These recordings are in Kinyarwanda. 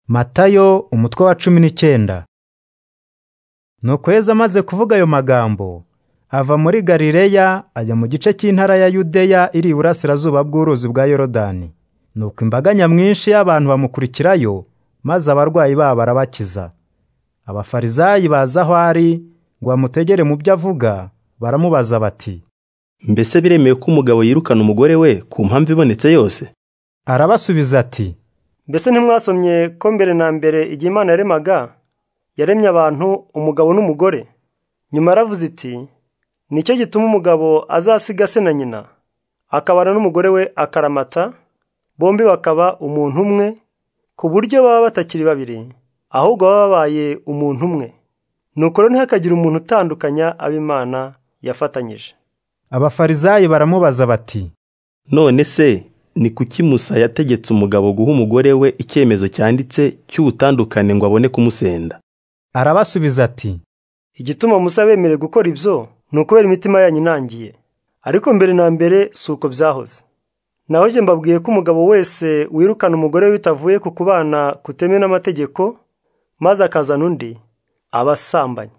Matayo umutwe wa cumi n'icyenda. Nuko Yesu amaze kuvuga ayo magambo, ava muri Galileya ajya mu gice cy'intara ya Yudeya iri iburasirazuba bw'uruzi bwa Yorodani. Nuko imbaga nyamwinshi y'abantu bamukurikirayo, maze abarwayi babo arabakiza. Abafarisayi bazi aho ari ngo bamutegere mu byo avuga, baramubaza bati, Mbese biremewe ko umugabo yirukana umugore we ku mpamvu ibonetse yose? Arabasubiza ati, mbese ntimwasomye ko mbere na mbere igihe imana yaremaga yaremye abantu umugabo n'umugore nyuma yaravuze iti nicyo gituma umugabo azasiga se na nyina akabana n'umugore we akaramata bombi bakaba umuntu umwe ku buryo baba batakiri babiri ahubwo baba babaye umuntu umwe nuko rero ntihakagire umuntu utandukanya abo imana yafatanyije Abafarisayi baramubaza bati, None se ni kuki Musa yategetse umugabo guha umugore we icyemezo cyanditse cy'ubutandukane ngo abone kumusenda? arabasubiza ati, igituma musa bemerewe gukora ibyo ni ukubera imitima yanyu inangiye ariko mbere na mbere si uko byahoze naho njye mbabwiye ko umugabo wese wirukana umugore we bitavuye ku kubana kutemewe n'amategeko maze akazana undi aba asambanye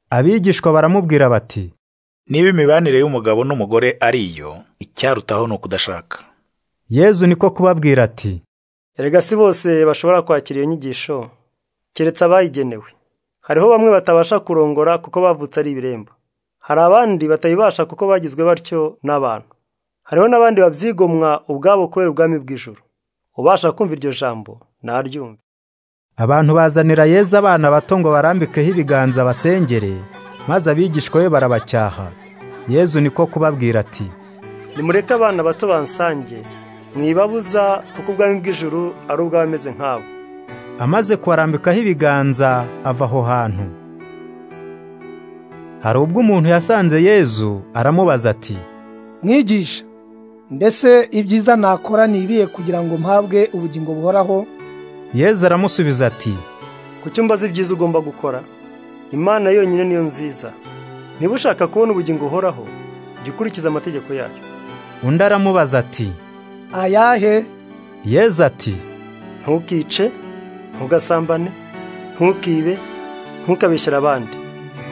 Abigishwa baramubwira bati, Niba imibanire y'umugabo n'umugore ari iyo, icyarutaho ni ukudashaka. Yezu niko kubabwira ati, erega si bose bashobora kwakira iyo nyigisho keretse abayigenewe hariho bamwe batabasha kurongora kuko bavutse ari ibiremba hari abandi batayibasha kuko bagizwe batyo n'abantu hariho n'abandi babyigomwa ubwabo kubera ubwami bw'ijuru ubasha kumva iryo jambo naryumve Abantu bazanira Yezu abana bato ngo barambikeho ibiganza basengere, maze abigishwa be barabacyaha. Yezu niko kubabwira ati, nimureke abana bato bansange mwibabuza kuko ubwami bw'ijuru ari ubw'abameze nk'abo amaze kubarambikaho ibiganza ava aho hantu. Hari ubwo umuntu yasanze Yezu aramubaza ati, mwigisha mbese ibyiza nakora ni ibihe kugira ngo mpabwe ubugingo buhoraho Yezu aramusubiza ati, ku cyumba z'ibyiza ugomba gukora imana yonyine niyo nziza niba ushaka kubona ubugingo uhoraho jya ukurikiza amategeko yayo undi aramubaza ati, ayahe Yezu ati, ntukice ntugasambane ntukibe ntukabeshyere abandi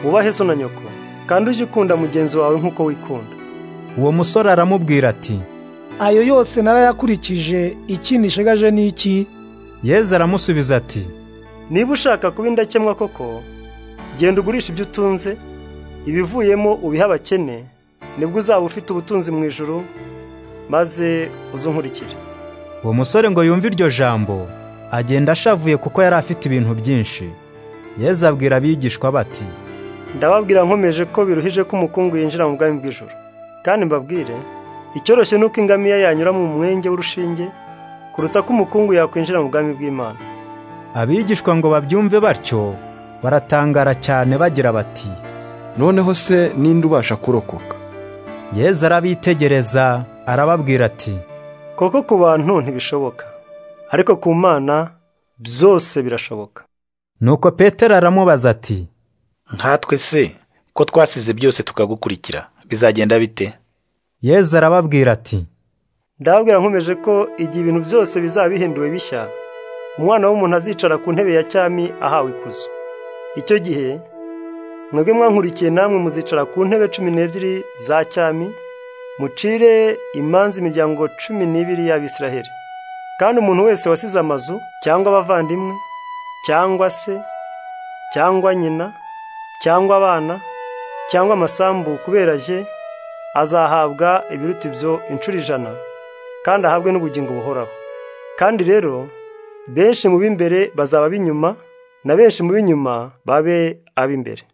wubahe so na nyoko kandi ujye ukunda mugenzi wawe nk'uko wikunda uwo musore aramubwira ati, ayo yose narayakurikije iki nishegaje ni iki Yezu aramusubiza ati, niba ushaka kuba indakemwa koko genda ugurisha ibyo utunze ibivuyemo ubihe abakene nibwo uzaba ufite ubutunzi mu ijuru maze uze unkurikire uwo musore ngo yumve iryo jambo, agenda ashavuye kuko yari afite ibintu byinshi. Yezu abwira abigishwa bati, ndababwira nkomeje ko biruhije ko umukungu yinjira mu bwami bw'ijuru kandi mbabwire icyoroshye ni uko ingamiya yanyura mu mwenge w'urushinge kuruta ko umukungu yakwinjira mu bwami bw'imana abigishwa ngo babyumve batyo, baratangara cyane bagira bati, Noneho se ninde ubasha kurokoka? Yezu arabitegereza, arababwira ati, koko ku bantu ntibishoboka ariko ku mana byose birashoboka nuko Petero aramubaza ati, Nkatwe se, ko twasize byose tukagukurikira, bizagenda bite? Yezu arababwira ati, ndababwira nkomeje ko igihe ibintu byose bizaba bihinduwe bishya umwana w'umuntu azicara ku ntebe ya cyami ahawe ikuzo icyo gihe mwebwe mwankurikiye namwe muzicara ku ntebe cumi n'ebyiri za cyami mucire imanza imiryango cumi n'ibiri y'abisiraheli kandi umuntu wese wasize amazu cyangwa abavandimwe cyangwa se cyangwa nyina cyangwa abana cyangwa amasambu kubera je azahabwa ibiruta ibyo inshuro ijana kandi ahabwe n'ubugingo buhoraho kandi rero benshi mu b'imbere bazaba ab'inyuma na benshi mu b'inyuma babe ab'imbere